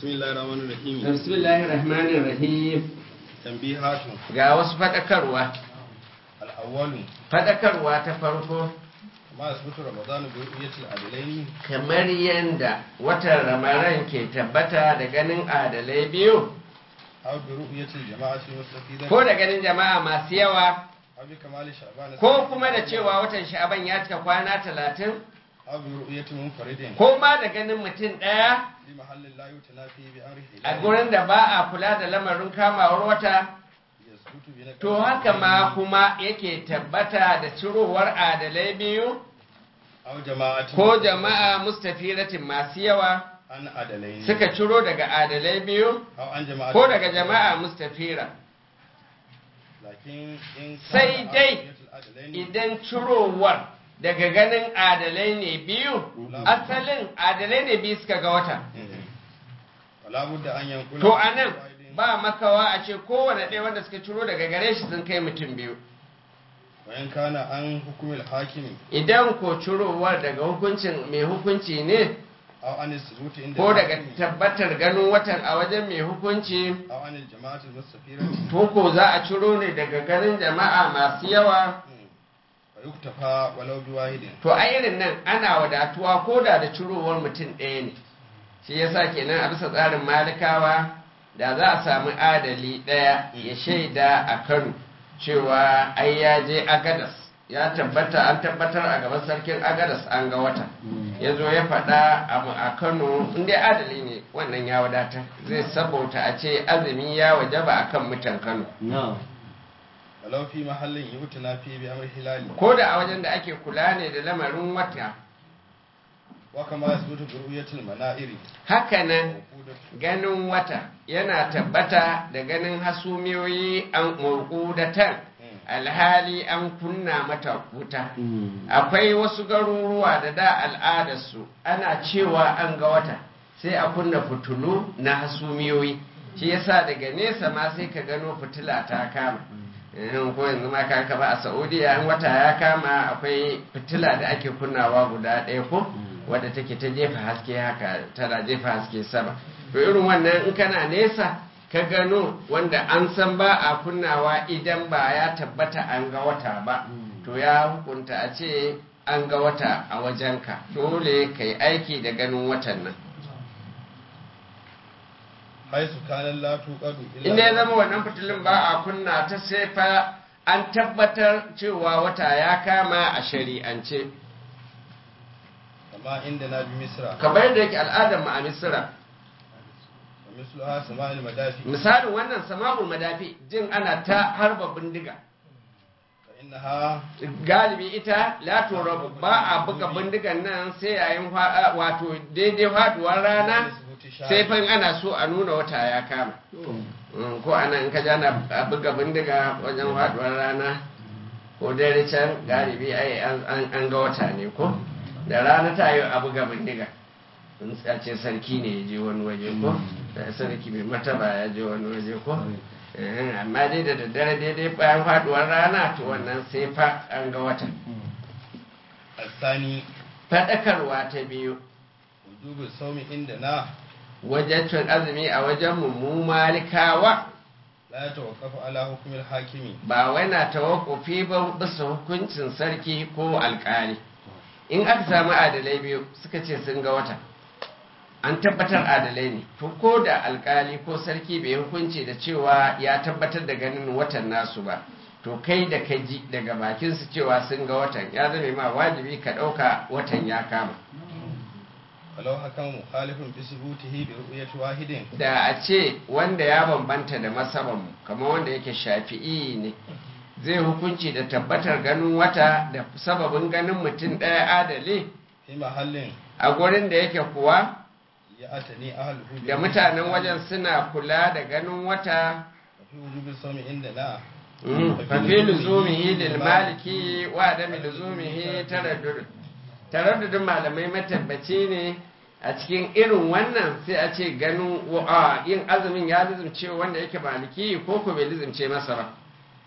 بسم الله الرحمن الرحيم bismillahir rahmanir rahim تنبيهات ga wasu fadakarwa الأول fadakarwa ta farko ما يثبت رمضان برؤية العدلين kamar yanda watan ramadan ke tabbata da ganin adalai biyu أو برؤية الجماعة المستفيدة ko da ganin jama'a masu yawa أو بكمال شعبان ko kuma da cewa watan sha'aban ya cika kwana talatin أو برؤية منفرد ko ma da ganin mutum ɗaya لمحل لا يتنافي بأمره a gurin da ba a kula da lamarin kamawar wata يثبت بنقل to haka ma kuma yake tabbata da cirowar adalai biyu أو جماعة ko jama'a mustafiratin masu yawa عن عدلين suka ciro daga adalai biyu أو عن جماعة ko daga jama'a mustafira لكن إن sai كان dai رؤية العدلين idan cirowar daga ganin adalai ne biyu asalin adalai ne biyu suka ga wata ولا بد أن ينقل to anan ba makawa a ce kowane ɗaya wanda suka ciro daga gare shi sun kai mutum biyu وإن كان عن حكم الحاكم idan ko cirowar daga hukuncin mai hukunci ne أو عن الثبوت عند ko daga الحاكم tabbatar ganin watan a wajen mai hukunci أو عن الجماعة المستفيرة to ko za a ciro ne daga ganin jama'a masu yawa ويكتفى ولو بواحد to a irin nan ana wadatuwa ko da da cirowar mutum ɗaya ne shi yasa kenan a bisa tsarin malikawa da za a samu adali ɗaya ya shaida a kano cewa ai ya je agadas ya tabbata an tabbatar a gaban sarkin agadas an ga wata ya zo ya faɗa abu a kano inda adali ne wannan ya wadata zai sabauta a ce azumi ya wajaba akan mutan kano ولو في محل يبتلى فيه بأمر الهلال ko da a wajen da ake kula ne da lamarin wata وكما يثبت برؤية المنائر hakanan وقودة ganin wata yana tabbata da ganin hasumiyoyi an murƙudatan alhali an kunna mata wuta akwai wasu garuruwa da da al'adarsu ana cewa an ga wata sai a kunna fitulu na hasumiyoyi shi yasa daga nesa ma sai ka gano fitila ta kama Eh, ko yanzu ma ka ba a saudiya in wata ya kama akwai fitila da ake kunnawa guda ɗaya ko wadda take ta jefa haske haka tana jefa haske sama to irin wannan in kana nesa ka gano wanda an san ba a kunnawa idan ba ya tabbata an ga wata ba to ya hukunta a ce an ga wata a wajenka dole ka yi aiki da ganin watan nan حيث كان لا توقد inda ya zama wannan fitilun ba a kunna ta sai fa an tabbatar cewa wata ya kama a shari'ance كما عندنا بمصر kamar yadda yake al'adar mu a misira ومثلها سماء المدافع misalin wannan sama'ul madafi jin ana ta harba bindiga فإنها galibi ita la turabu ba a buga bindigan nan sai yayin fa- wato daidai faduwar rana sai fa in ana so a nuna wata ya kama Mm, ko ana in ka ja na a buga bindiga wajen faduwar rana ko dare can galibi ai an- an an ga wata ne ko da rana ta yi a buga bindiga in a ce sarki ne ya je wani waje ko da sarki mai mataba ya je wani waje ko Eh, amma dai da daddare daidai bayan faduwar rana to wannan sai fa an ga wata الثاني faɗakarwa ta biyu وجوب الصوم عندنا wajen cin azumi a wajen mu malikawa لا يتوقف على حكم الحاكم ba wai na tawakufi ba bisa hukuncin sarki ko alkali in aka samu adalai biyu suka ce sun ga wata an tabbatar adalai ne to ko da alkali ko sarki bai hukunci da cewa ya tabbatar da ganin watan nasu ba to kai da ka ji daga bakinsu cewa sun ga watan ya zame ma wajibi ka ɗauka watan ya kama ولو حكم مخالف بثبوته برؤية واحد da a ce wanda ya bambanta da masabanmu kamar wanda yake shafi'i ne zai hukunci da tabbatar ganin wata da sababin ganin mutum ɗaya adali في محل a gurin da yake kuwa يأتني أهله da mutanen wajen suna kula da ganin wata في وجوب الصوم عندنا fafi luzumihi lil maliki wa adami luzumihi taraddud taraddudin malamai matabbaci ne a cikin irin wannan sai a ce ganin wa- a, yin azumin ya lizumce wanda yake maliki ko ko bai lizumce masa ba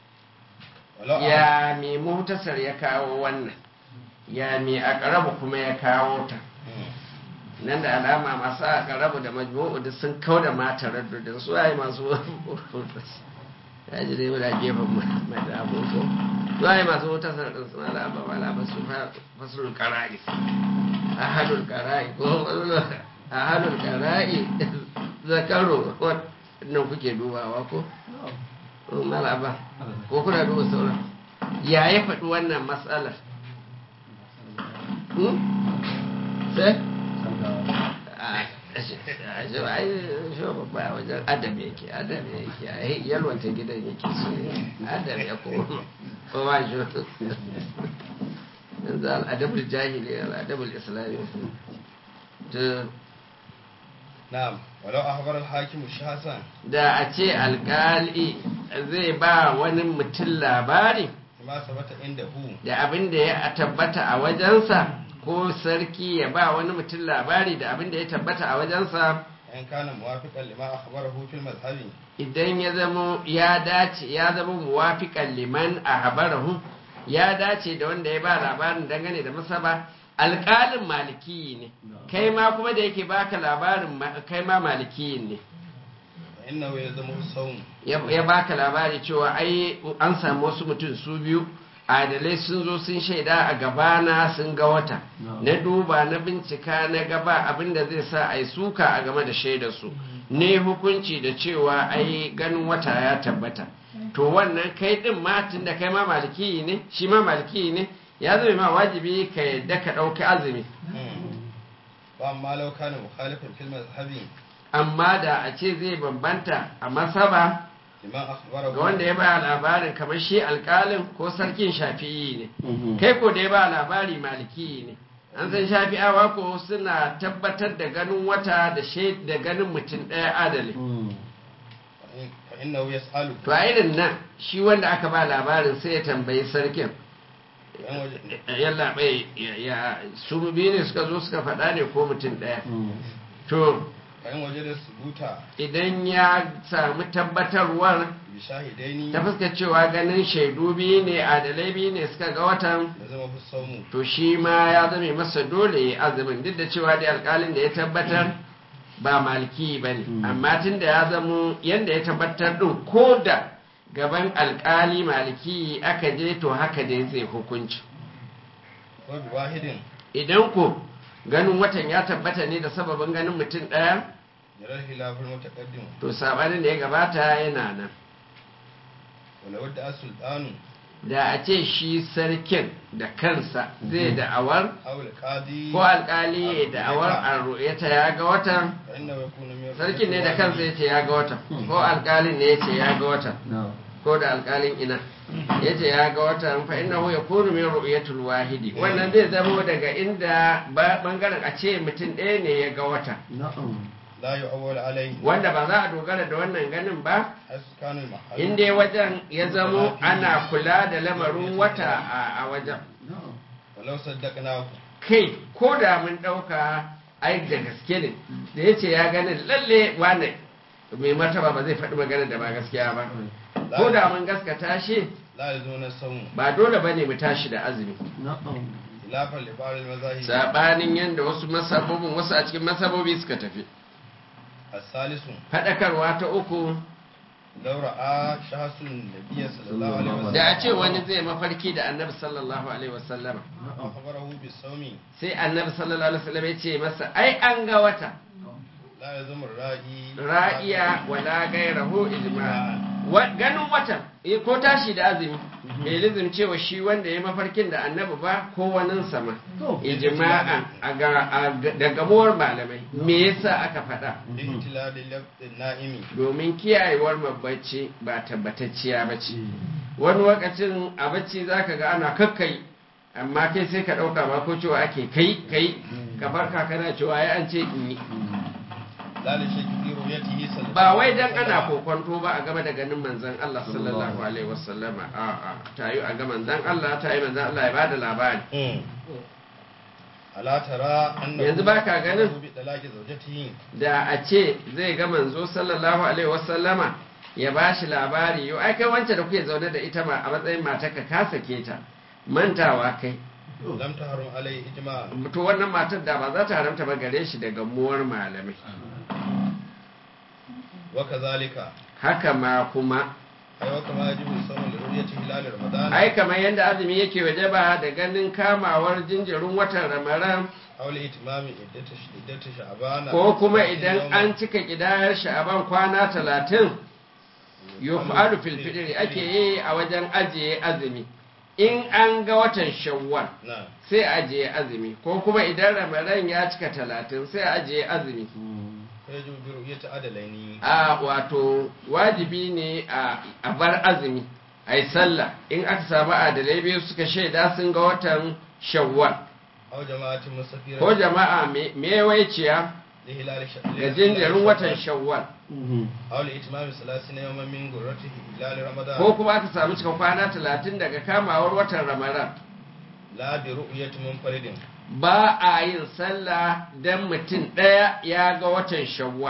ولو ya mai mutasar ya kawo wannan ya mai akarabu kuma ya kawo ta مم. nan da alama masu aka rabu da majmu'u duk sun kau da mata raddudin su ai masu ya ji dai muna gefen mai da ko su ai masu wuta sarɗin suna da abba wala ba su fasulul qara'i ahadul qara'i ko ahadul qara'i zakaro wannan kuke dubawa ko malaba ko kuna duba sauran ya ya faɗi wannan matsalar sai a wajen adam yake adam yake yalwata gidan yake so adam ya kuma kowa shi yanzu al'adabul jahili al'adabul islami na'am walau akhbar al-hakim shasan da a ce alkali zai ba wani mutum labari ma sabata inda hu da abin da ya tabbata a wajensa ko sarki ya ba wani mutum labari da abin da ya tabbata a wajensa in kana muwafiqan lima akhbarahu fil mazhabi idan ya zama ya dace ya zama muwafiqan liman ahbarahu ya dace da wanda ya ba labarin dangane da masaba alƙalin maliki ne kai ma kuma da yake baka labarin kai ma maliki ne innahu yazmu sawm ya baka labari cewa ai an samu wasu mutum su biyu adalai sun zo sun shaida a gabana sun ga wata na duba na bincika na gaba abinda zai sa ai suka a game da shaidarsu ne hukunci da cewa ai ganin wata ya tabbata to wannan kai din ma da kai ma maliki ne shi ma maliki ne ya zama ma wajibi ka yadda ka ɗauki azumi ba amma lau kana mukhalifin fil mazhabi amma da a ce zai bambanta a masaba liman akhbarahu ga wanda ya ba labarin kamar shi alkalin ko sarkin shafi'i ne kai ko da ya ba labari maliki ne an san shafi'awa ko suna tabbatar da ganin wata da da ganin mutum ɗaya adali fa innahu yas'alu to a irin nan shi wanda aka ba labarin sai ya tambayi sarkin yan waje yalla bai ya su biyu ne suka zo suka faɗa ne ko mutum ɗaya to fa in waje da subuta idan ya samu tabbatarwar bi shahidaini ta fuskar cewa ganin shaidu biyu ne adalai biyu ne suka ga watan da zama fi saumu to shi ma ya zame masa dole ya azumin duk da cewa dai alkalin da ya tabbatar ba maliki ba ne amma tun da ya zamo yadda ya tabbatar ɗin ko da gaban alkali maliki aka je to haka dai zai hukunci ko bi wahidin idan ko ganin watan ya tabbata ne da sababin ganin mutum ɗaya yarar hilafin mutaqaddim to sabanin da ya gabata yana nan wala wadda as-sultanu da a ce shi sarkin da kansa zai da'awar aw al-qadi ko alkali ya da'awar a ru'yata ya ga watan fa innahu yakunu min sarkin ne da kansa ya ce ya ga watan ko alkalin ne ya ce ya ga watan ko da alkalin ina ya ce ya ga watan fa innahu yakunu min ru'yatul wahidi wannan zai zamo daga inda ba- bangaren a ce mutum ɗaya ne ya ga watan la yu'awwal alayhi wanda ba za a dogara da wannan ganin ba askanu al-mahall inda wajen ya zamo ana kula da lamarin wata a- a wajen walau saddaqnahu kai ko da mun ɗauka ai da gaske ne da ya ce ya gani lalle wane mai martaba ba zai faɗi magana da ba gaskiya ba ko da mun gaskata shi la yazuna sawm ba dole ba ne mu tashi da azumi khilafan li ba'd al-mazahib saɓanin yadda wasu masabobin wasu a cikin masabobi suka tafi as-salisu faɗakarwa ta uku law ra'a shahasun nabiyyi sallallahu alaihi wasallam da a ce wani zai mafarki da annabi sallallahu alaihi wasallama akhbarahu bis-sawmi sai annabi sallallahu alaihi wasallam ya ce masa ai an ga wata la yazumu ra'i ra'iya wala gairahu ijma'a Wa- ganin watan eh, ko tashi da azumi bai lizim cewa shi wanda ya mafarkin da annabi ba ko wanin sama ijma'a a ga- a ga- da gamuwar malamai me yasa aka faɗa ihtilal lafdin na'imi domin kiyayewar mabacci ba tabbatacciya ba ce wani lokacin a bacci za ka ga ana kakkai amma kai sai ka ɗauka ba ko cewa ake kai kai ka farka kana cewa ya an ce in yi la li shakki fi ru'yatihi sallallahu ba wai dan ana kokonto ba a game da ganin manzon Allah sallallahu alaihi wasallama a a tayi a ga manzon Allah tayi manzon Allah ya bada labari Mm. ala tara annahu Yanzu baka ganin? bi talaqi zawjatihi da a ce zai ga manzo sallallahu alaihi wasallama ya bashi labari yo ai kai wance da kuke zaune da ita ma a matsayin matarka ka sake ta mantawa kai lam tahrum alai ijma to wannan matar da ba za ta haramta ba gare shi daga muwar malamai wa kadhalika haka ma kuma ay wa kama yajibu sawm li ru'yati hilal ramadan ai kamar yadda azumi yake wajaba da ganin kamawar jinjirin watan ramadan aw li itmami iddati iddati sha'ban ko kuma idan an cika kidayar sha'aban kwana talatin yuf'alu fil fitri ake yi a wajen ajiye azumi in an ga watan shawwal na sai ajiye azumi ko kuma idan ramadan ya cika talatin sai ajiye azumi fa yajibu bi ru'yati adalaini a wato wajibi ne a a bar azumi a yi sallah in aka samu adalai biyu suka shaida sun ga watan shawwal aw jama'atin musafira ko jama'a me- mewaiciya li hilal ga jinjirin watan shawwal aw li itmami salasina yawman min gurrati hilal ramadan ko kuma aka samu cikin kwana talatin daga kamawar watan ramadan la bi ru'yati munfaridin ba a yin sallah don mutum ɗaya ya ga watan shawwal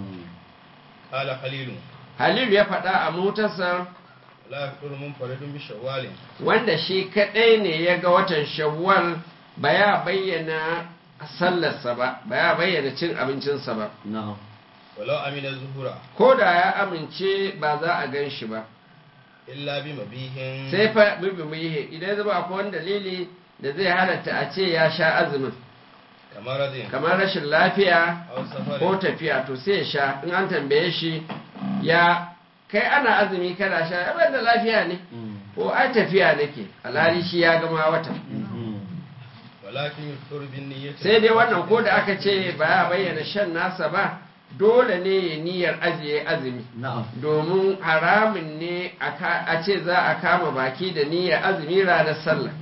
qala khalilun halil ya faɗa a mutasar la yaqulu munfaridun bi shawwalin wanda shi kaɗai ne ya ga watan shawwal ba ya bayyana sallarsa ba ba ya bayyana cin abincinsa ba na'am walau amina zuhura ko da ya amince ba za a gan shi ba illa bi mabihin sai fa bibi muyihe idan zama akwai wani dalili da zai halatta a ce ya sha azumin kamar radin kamar rashin lafiya aw safarin ko tafiya to sai ya sha in an tambaye shi ya kai ana azumi kana sha ya ban da lafiya ne ko ai tafiya nake alhali shi ya gama wata walakin yuftur bin niyyati sai dai wannan ko da aka ce ba ya bayyana shan nasa ba dole ne ya niyyar ajiye azumi na'am domin haramun ne a ka- a ce za a kama baki da niyyar azumi ranar sallah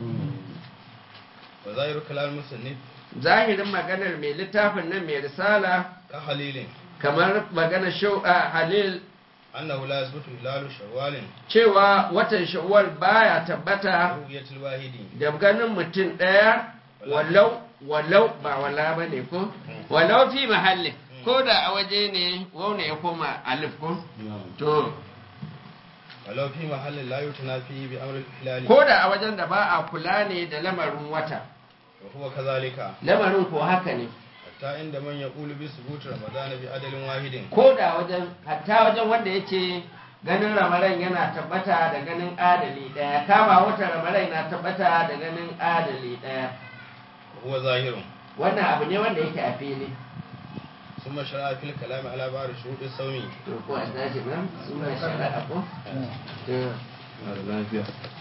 wa zahiru kalam musannif zahirin maganar mai littafin nan mai risala ka halilin kamar maganar shau'a halil annahu la yasbutu hilalu shawwalin cewa watan shawwal baya tabbata ru'yatil wahidi da ganin mutum ɗaya walau walau ba wala ba ne ko walau fi mahallin ko da a waje ne wauna ya koma alif ko to walau fi mahallin la yutana fi bi amri hilali ko da a wajen da ba a kula ne da lamarin wata wa huwa kadhalika lamarin ko haka ne hatta inda man yaqulu bi subuti ramadan bi adalin wahidin ko da wajen hatta wajen wanda yake ganin ramadan yana tabbata da ganin adali daya kama wata ramadan na tabbata da ganin adali daya wa huwa zahirun wannan abu ne wanda yake a fili ثم شرع في الكلام على بعض شروط الصوم to ko a tashi ba suna shari'a ko to lafiya